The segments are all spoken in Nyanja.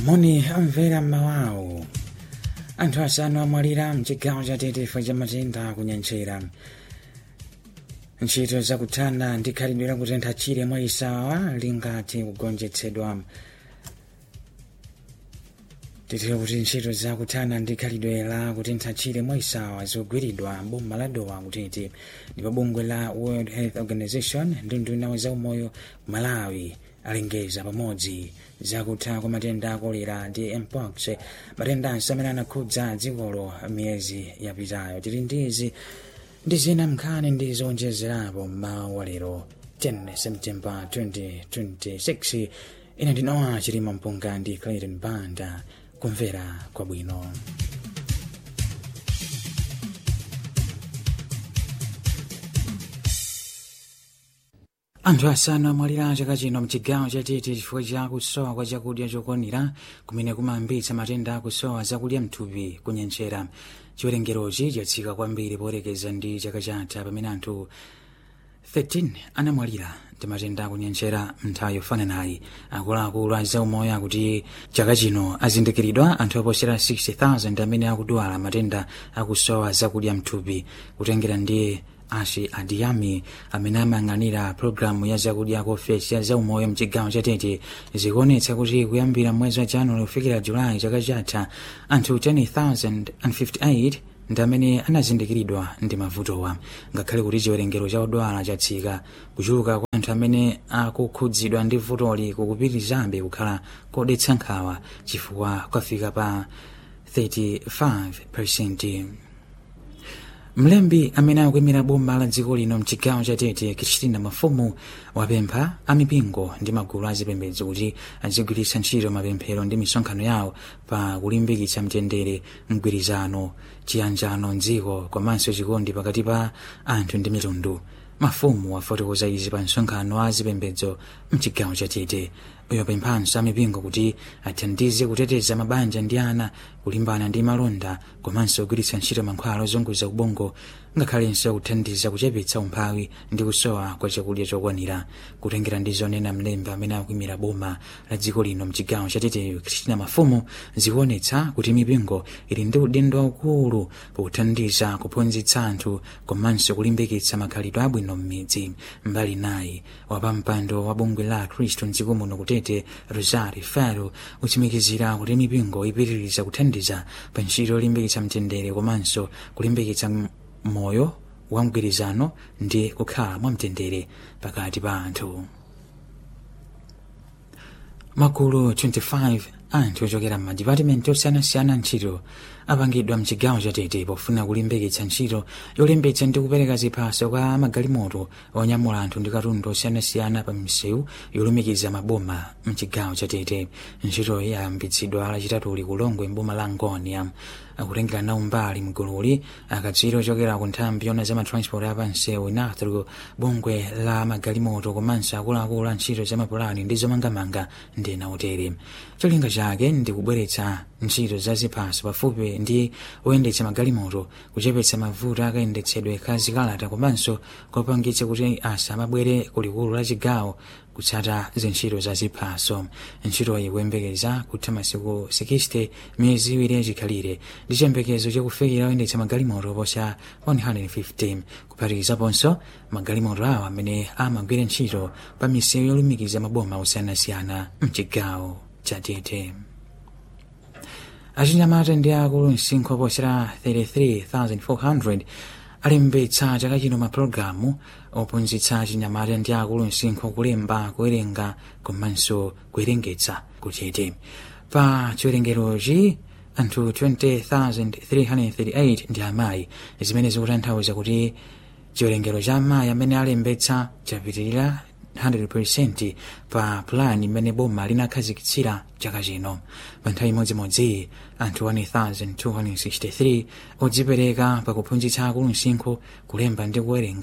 moni amvera mmawawo anthu asanu amwalira mchigawo cha tete chifukwa cha matenda kunyenchera ntchito zakuthana ndi khalidwe lakutentha chire mwa isawa lingati kugonjetsedwa titire kuti ntchito zakuthana ndi khalidwe la kutentha chire mwa isawa zikugwiridwa boma la dowa kutete ndipo bungwe la world health organization ndi nduna za umoyo malawi alengeza pamodzi zakutha kwa matenda a kolera ndi mpox matendanso amene anakhudza dzikolo miyezi yapitayo tili ndizi ndi zina mnkhani ndi zowonjezerapo mmawa wa lero 10 september 2026 ine ndinowa chilima mpunga ndi clayton banda kumvera kwabwino anthu asanu amwalira chaka chino mchigawo cha tete chifukwa cha kusowa kwa chakudya chokwanira kumene kumayambitsa matenda akusowa zakudya mthupi kunyenchera chiwerengerochi chatsika kwambiri poyerekeza ndi chaka chatha pamene anthu 13 anamwalira ndi matenda akunyenchera mnthawi yofananayi akuluakulu a zaumoyo akuti chaka chino azindikiridwa anthu oposera 60,000 amene akudwala matenda akusowa zakudya mthupi kutengera ndi ashi adiyami amene amayang'anira pologalamu ya zakudya ku ofesi ya zaumoyo mchigawo cha tete zikuonetsa kuti kuyambira mwezi wa januwali kufikira julayi chaka chatha anthu 10,058 ndi amene anazindikiridwa ndi mavutowa ngakhale kuti chiwerengero cha odwala chatsika kuchuluka kwa anthu amene akukhudzidwa ndi vutoli kukupitirizabe kukhala kodetsa nkhawa chifukwa kwafika pa 35 mlembi amene akuyimira boma la dziko lino mchigawo cha tete kristina mafumu wapempha amipingo ndi magulu azipembedzo kuti azigwiritsa ntchito mapemphero ndi misonkhano yawo pa kulimbikitsa mtendere mgwirizano chiyanjano mdziko komanso chikondi pakati pa anthu ndi mitundu mafumu wafotokoza izi pa msonkhano wa azipembedzo mchigawo cha tete uyo pemphanso amipingo kuti athandize kuteteza mabanja ndi ana kulimbana ndi malonda komanso kugwiritsa ntchito mankhwala ozunguza ubongo ngakhalenso kuthandiza kuchepetsa umphawi ndi kusowa kwa chakudya chokwanira kutengera ndi zonena mlembi amene akuyimira boma la dziko lino mchigawo cha teteyo kristina mafumu zikuonetsa kuti mipingo ili ndi udindo waukulu pothandiza kuphunzitsa anthu komanso kulimbikitsa makhalidwe abwino m'midzi mbali nayi wapampando wa bungwe la khristu mdziko muno kutete rosari faro uchimikizira kuti mipingo ipitiriza kuthandiza pa ntchito yolimbikitsa mtendere komanso kulimbikitsa moyo wa mgwirizano ndi kukhala mwamtendere pakati pa anthu magulu 25 anthu ochokera m'madipatimenti osiyanasiyana ntchito apangidwa mchigawo cha tete pofuna kulimbikitsa ntchito yolimbitsa ndi kupereka ziphaso kwa magalimoto onyamula anthu ndi katundu osiyanasiyana pa misewu yolumikiza maboma mchigawo cha tete ntchito yayambitsidwa lachitatuli kulongwe mboma la ngonia akutengera nawo mbali mgululi akatswiri ochokera ku nthambi yona za matransport apansewu inatru bungwe la magalimoto komanso akuluakulu a ntchito za mapulani ndi zomangamanga ndi nautere cholinga chake ndi kubweretsa ntchito za ziphaso pafupi ndi oyendetsa magalimoto kuchepetsa mavuto akayendetsedwe ka zikalata komanso kopangitsa kuti asamabwere kulikulu la chigawo kutsata zintchito za ziphaso ntchitoyi kuyembekeza kutha masiku 60 miyezi iwiri yachikhalire ndi chiyembekezo chakufikira oyendetsa magalimoto posa 150 kuphatikizaponso magalimoto awo amene amagwira ntchito pa misewu yolumikiza maboma osiyanasiyana mchigawo cha tete achinyamata ndi akulu msinkhu oposera 33400 alembetsa chaka chino mapulogalamu ophunzitsa achinyamata ndi akulu msinkhu kulemba kuwerenga komanso kuwerengetsa kuchete pa chiwerengerochi anthu 20338 ndi amayi zimene zikutanthauza kuti chiwerengero cha amayi amene alembetsa chapitirira 100% pa pulani imene boma linakhazikitsira chaka chino pa nthawi imodzimodzi anthu 1263 odzipereka pakuphunzitsa akulu msinkhu kulemba ndi kuwerenga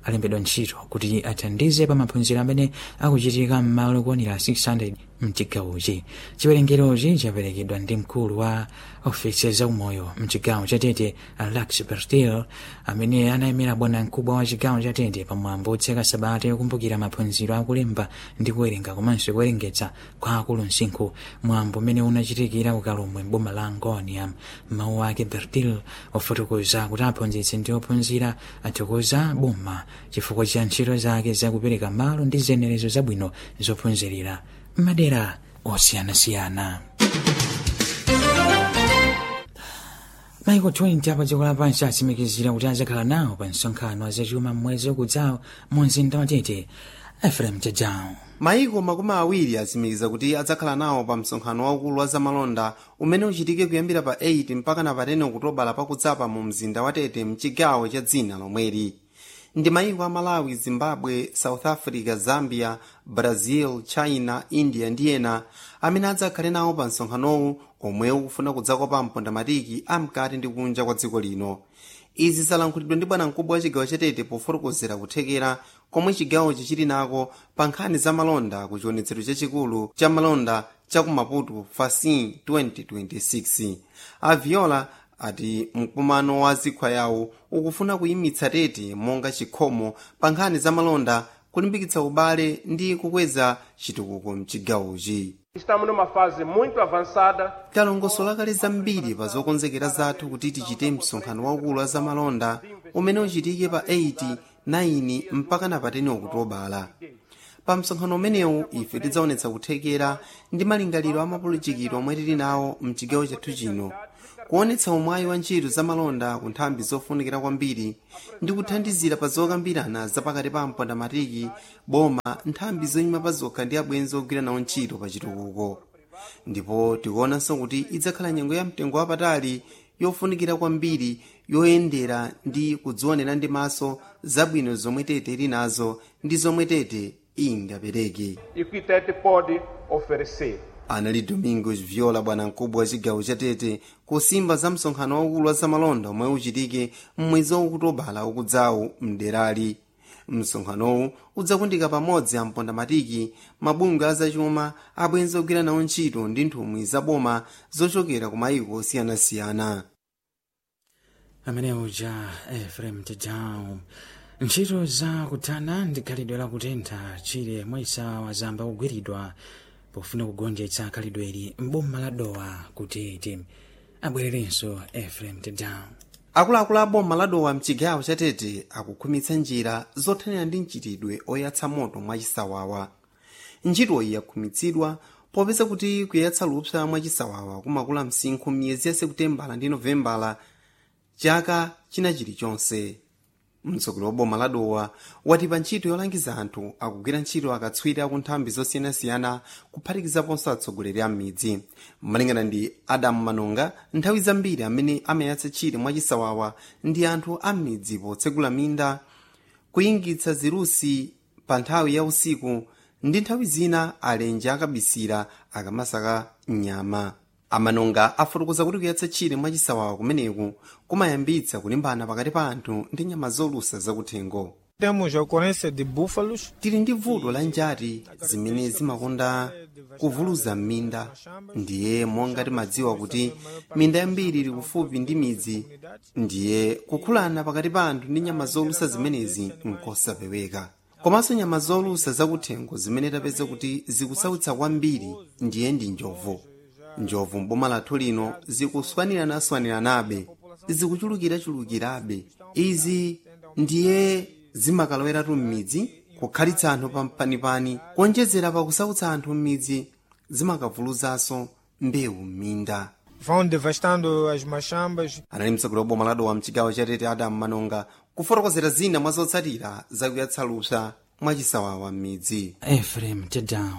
alembedwa ntchito kuti athandize pa maphunziro amene akuchitika m'malo okwanira 600 mchigawochi chiwerengerochi chaperekedwa ndi mkulu wa ofisi zaumoyo mchigawo chatete lax bertil amene anayimira bwana mkubwa wa chigawo chatete pamwambo otseka sabata yokumbukira maphunziro akulemba ndi kuwerenga komanso kuwerengetsa kwa akulu msinkhu mwambo umene unachitikira ukalomwe mboma la angonia mawu ake bertil ofotokoza kuti aphunzitsi ndi ophunzira athokoza boma chifukwa cha ntchito zake zakupereka malo ndi zenerezo zabwino zophunzirira madera osiyanasiyana maiko 20 apa dziko lapansi atsimikizira kuti azakhala nawo pa msonkhano azachuma mmwezi ukudzawo mu mzinda watete efrem jajawo maiko makumi awiri atsimikiza kuti adzakhala nawo pa msonkhano waukulu wa zamalonda umene uchitike kuyambira pa 8 mpaka na pa 10 okutobala pakudzapa mu mzinda watete mchigawo cha dzina lomweri ndi maiko a malawi zimbabwe south africa zambia brazil china india ndi ena amene adzakhale nawo pa msonkhanowu omwe ukufuna kudzakopa mpondamatiki amkati ndi kunja kwa dziko lino izi zalankhulidwa ndi bwanamkubwa wa chigawo chatete pofotokozera kuthekera komwe chigawochi chili nako pa nkhani za malonda ku chionetsero chachikulu cha malonda cha ku maputo fasin 2026 aviola ati mkumano wa zikhwa yawo ukufuna kuyimitsa tete monga chikhomo pa nkhani za malonda kulimbikitsa ubale ndi kukweza chitukuko mchigawochi Estamos numa fase muito avançada talongosola kale zambiri pa zokonzekera zathu kuti tichite msonkhano waukulu wa zamalonda umene uchitike pa 8 9 mpaka na pa 10 okutobala pa msonkhano umenewu ife tidzaonetsa kuthekera ndi malingaliro a mapolitikiro omwe tili nawo mchigawo chathu chino kuonetsa umwayi wa ntchito zamalonda ku nthambi zofunikira kwambiri ndi kuthandizira pa zokambirana zapakati pa mpondamatiki boma nthambi zoyima pa zokha ndi abwenzi ogwira nawo ntchito pa chitukuko ndipo tikuonanso kuti idzakhala nyengo ya mtengo wapatali yofunikira kwambiri yoyendera ndi kudzionera ndi maso zabwino zomwe tete ili nazo ndi zomwe tete ingapereke e que Tete pode oferecer. anali domingos viola bwanamkubwa wa chigawo cha tete kusimba za msonkhano waukulu wa zamalonda omwe uchitike mmwezi waukutobala ukudzawu mderali msonkhanowu udzakundika pamodzi ampondamatiki mabungwe azachuma abwenzi ogwira nawo ntchito ndi nthumwi zaboma zochokera ku mayiko osiyanasiyana amene uja efrem jajawo ntchito za kuthana ndi khalidwe la kutentha chile mwisa wazamba kugwiridwa pofuna kugonjetsa khalidweli mboma la dowa kuti tim abwererenso efrem jajawo akuluakulu a boma ladowa mchigawo cha tete akukhumitsa njira zothanira ndi mchitidwe oyatsa moto mwachisawawa ntchitoyi yakhumitsidwa popeza kuti kuyatsa lupsa mwachisawawa kumakula msinkhu miyezi ya sekutembala ndi novembala chaka china chilichonse mtsogoleri wa boma ladowa wati pa ntchito yolangiza anthu akugwira ntchito akatswiri aku nthambi zosiyanasiyana kuphatikizaponso atsogoleri a m'midzi malingana ndi adamu manonga nthawi zambiri amene amayatsa tchire mwachisawawa ndi anthu a m'midzi potsegula minda kuyingitsa zirusi pa nthawi ya usiku ndi nthawi zina alenje akabisira akamasaka nyama amanonga afotokoza kuti kuyatsa tchire mwachisawawa kumeneku kumayambitsa kulimbana pakati pa anthu ndi nyama zolusa zakuthengo Temos a ocorrência de búfalos, tili ndi vuto la njati zimene zimakonda kuvuluza m'minda ndiye monga timadziwa kuti minda yambiri ili kufupi ndi midzi ndiye kukhulana pakati pa anthu ndi nyama zolusa zimenezi nkosapeweka komanso nyama zolusa zakuthengo zimene tapeza kuti zikusautsa kwambiri ndiye ndi njovu njovu mboma lathu lino zikuswanirana-swaniranabe zikuchulukira-chulukirabe izi ndiye zimakaloweratu m'midzi kukhalitsa anthu pampanipani kuonjezera pakusautsa anthu m'midzi zimakavuluzanso mbewu m'minda vão devastando as machambas. anali mtsogoleri wa boma ladowa mchigawo cha tete adamu manonga kufotokozera zina mwa zotsatira zakuyatsa lupsa mwachisawawa m'midzi efrem jajawo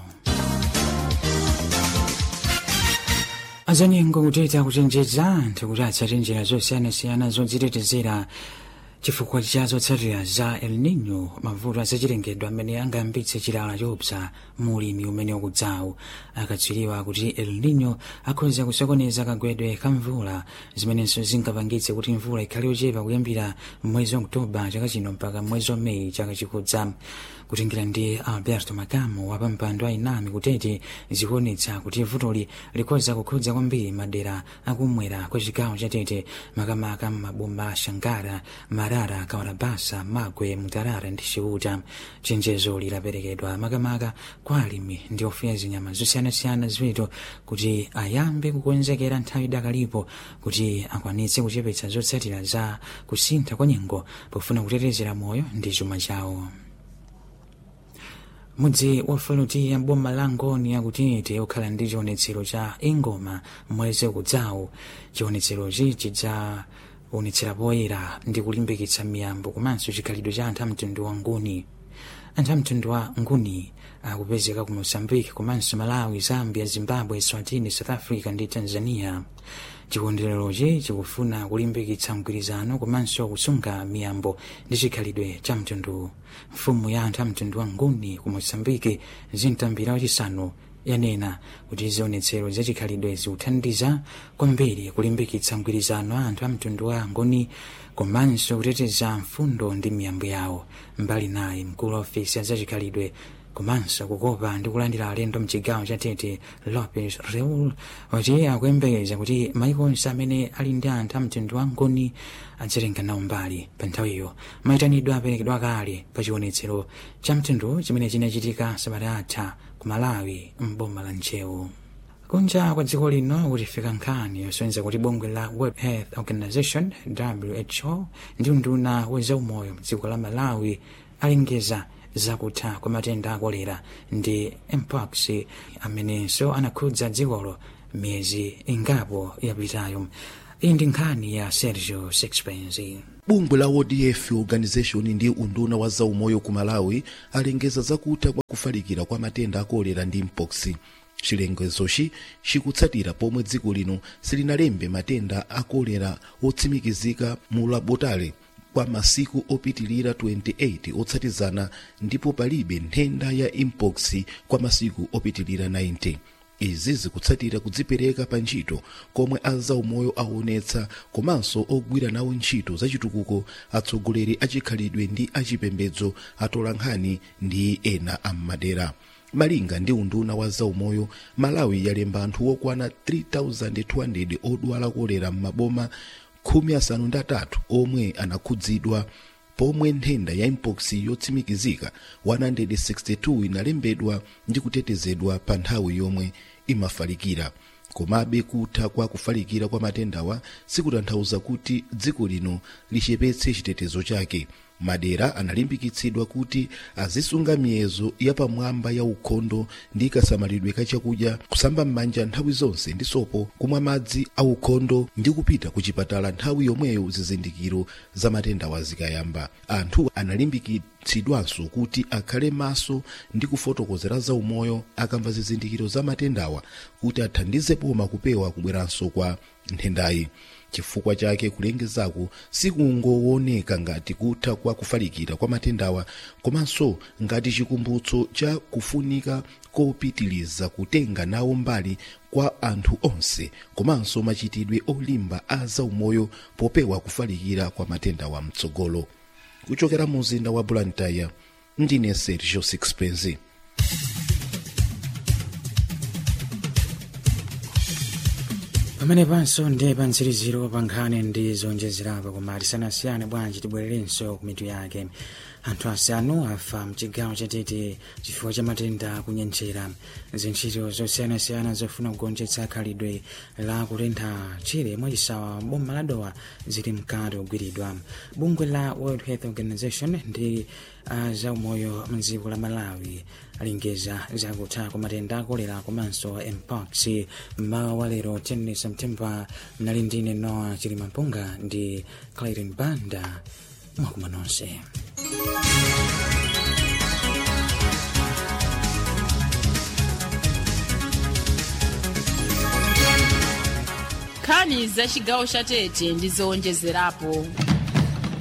azanyengo kuteta kuchenjeza anthu kuti atsate njira zosiyanasiyana zodzitetezera chifukwa cha zotsatira za el nino mavuto azachilengedwe amene angayambitse chilala chopsa mulimi umene ukudzawu akatswiriwa kuti el nino akhoza kusokoneza kagwedwe ka mvula zimenenso zingapangitse kuti mvula ikhale yochepa kuyambira mwezi wa oktoba chaka chino mpaka mwezi wa meyi chaka chikudza kutingira ndi alberto makamo wa pampando a inami kutete zikuonetsa kuti vutoli likhoza kukhudza kwambiri madera akumwera kwa chigawo cha tete makamaka maboma shangara marara kawarabasa magwe mutarara ndi chiuta chenjezo lilaperekedwa makamaka kwa alimi ndi ofuya zinyama zosiyanasiyana ziweto kuti ayambe kukonzekera nthawi idakalipo kuti akwanitse kuchepetsa zotsatira za kusintha kwa nyengo pofuna kutetezera moyo ndi chuma chawo mudzi wa faluti ya boma la ngoni yakutete ukhala ndi chionetsero cha ingoma mwezi ukudzawu chionetserochi chidzaonetsera poyera ndi kulimbikitsa miyambo komanso chikhalidwe cha anthu a mtundu wa nguni anthu a mtundu wa nguni akupezeka ku mozambique komanso malawi zambia zimbabwe swatini south africa ndi tanzania chikondwererochi chikufuna kulimbikitsa mgwirizano komanso kusunga miyambo ndi chikhalidwe cha mtundu mfumu ya anthu a mtundu wa nguni ku mozambique zintambira wachisanu yanena kuti zionetsero za chikhalidwe zikuthandiza kwambiri kulimbikitsa mgwirizano wa anthu a mtundu wa nguni komanso kuteteza mfundo ndi miyambo yawo mbali naye mkulu wa ofisi ya zachikhalidwe komanso kukopa ndi kulandira alendo mchigawo cha tete lopez reul wati akuyembekeza kuti maiko onse amene ali ndi anthu a mtundu wa nguni adzatenga nawo mbali pa nthawiyo mayitanidwe aperekedwa kale pa chionetsero cha mtundu chimene chinachitika sabata atha ku malawi mboma la nchewu kunja kwa dziko lino kutifika nkhani yosonyeza kuti bungwe la world health organization who ndi unduna wa zaumoyo mdziko la malawi alengeza zakutha kwa matenda a kolera ndi mpox amenenso anakhudza dzikolo miyezi ingapo yapitayo iyi ndi nkhani ya sergio sixpence bungwe la wodf organization ndi unduna wa zaumoyo ku malawi alengeza zakutha kwa kufalikira kwa matenda a kolera ndi mpox chilengezochi chikutsatira pomwe dziko lino silinalembe matenda a kolera otsimikizika mu labotale kwa masiku opitilira 28 otsatizana ndipo palibe nthenda ya mpox kwa masiku opitilira 90 izi zikutsatira kudzipereka pa ntchito komwe azaumoyo aonetsa komanso ogwira nawo ntchito zachitukuko atsogoleri achikhalidwe ndi achipembedzo atola nkhani ndi ena ammadera malinga ndi unduna wa zaumoyo malawi yalemba anthu okwana 3200 odwala kolera m'maboma khumi asanu ndi atatu omwe anakhudzidwa pomwe nthenda ya mpox yotsimikizika 162 inalembedwa ndi kutetezedwa pa nthawi yomwe imafalikira komabe kutha kwa kufalikira kwa matendawa sikutanthauza kuti dziko lino lichepetse chitetezo chake madera analimbikitsidwa kuti azisunga miyezo yapamwamba ya ukhondo ndi kasamalidwe ka chakudya kusamba m'manja nthawi zonse ndi sopo kumwa madzi a ukhondo ndi kupita ku chipatala nthawi yomweyo zizindikiro za matendawa zikayamba anthu analimbikitsidwanso kuti akhale maso ndi kufotokozera zaumoyo akamva zizindikiro za matendawa kuti athandize poma kupewa kubweranso kwa nthendayi chifukwa chake kulengezaku sikungooneka ngati kutha kwa kufalikira kwa matendawa komanso ngati chikumbutso cha kufunika kopitiliza kutenga nawo mbali kwa anthu onse komanso machitidwe olimba a zaumoyo popewa kufalikira kwa matendawa mtsogolo kuchokera mu mzinda wa blantyre ndine sergio sixpence pamene panso ndi pantsiriziro pa nkhani ndi zonjezerapo koma tisanasiyane bwanji tibwererenso ku mitu yake anthu asanu afa mchigawo chatete chifukwa cha matenda kunyentchera zintchito zosiyanasiyana zofuna kugonjetsa khalidwe la kutentha chire mwachisawa boma la dowa zili mkati kugwiridwa bungwe la world health organization ndi uh, zaumoyo mdziko la malawi alengeza zakutha kwa matenda akolera komanso mpox mmawa wa lero 10 septemba mnali ndine noa chilimampunga ndi clarin banda mwakuma nonse nkhani za chigawo cha tete ndi zowonjezerapo